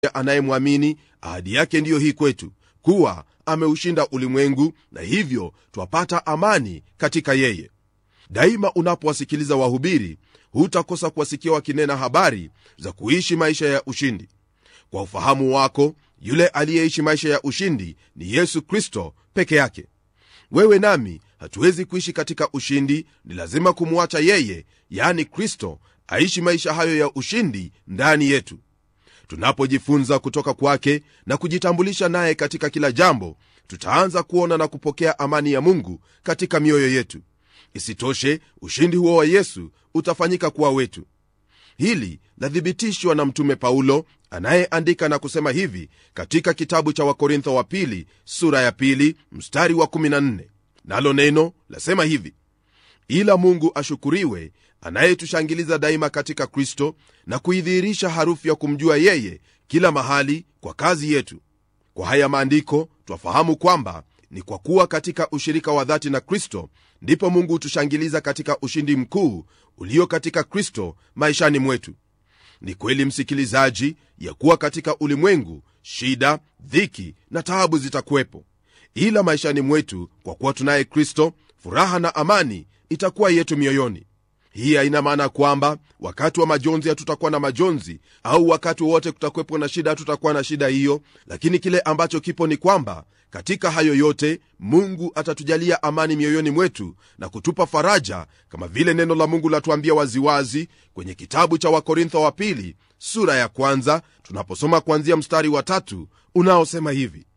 anayemwamini ahadi yake ndiyo hii kwetu kuwa ameushinda ulimwengu na hivyo twapata amani katika yeye daima unapowasikiliza wahubiri hutakosa kuwasikia wakinena habari za kuishi maisha ya ushindi kwa ufahamu wako yule aliyeishi maisha ya ushindi ni yesu kristo peke yake wewe nami hatuwezi kuishi katika ushindi ni lazima kumwacha yeye yani kristo aishi maisha hayo ya ushindi ndani yetu tunapojifunza kutoka kwake na kujitambulisha naye katika kila jambo tutaanza kuona na kupokea amani ya mungu katika mioyo yetu isitoshe ushindi huo wa yesu utafanyika kuwa wetu hili lathibitishwa na mtume paulo anayeandika na kusema hivi katika kitabu cha wakorintho wa pili sura ya pili mstari wa 14 nalo neno lasema hivi ila mungu ashukuriwe anayetushangiliza daima katika kristo na kuidhihirisha harufu ya kumjua yeye kila mahali kwa kazi yetu kwa haya maandiko twafahamu kwamba ni kwa kuwa katika ushirika wa dhati na kristo ndipo mungu hutushangiliza katika ushindi mkuu ulio katika kristo maishani mwetu ni kweli msikilizaji ya kuwa katika ulimwengu shida dhiki na taabu zitakuwepo ila maishani mwetu kwa kuwa tunaye kristo furaha na amani itakuwa yetu mioyoni hii haina maana kwamba wakati wa majonzi hatutakuwa na majonzi au wakati wowote kutakuwepo na shida hatutakuwa na shida hiyo lakini kile ambacho kipo ni kwamba katika hayo yote mungu atatujalia amani mioyoni mwetu na kutupa faraja kama vile neno la mungu latuambia waziwazi kwenye kitabu cha wakorintho wa pili sura ya kwanza tunaposoma kuanzia mstari wa tatu unaosema hivi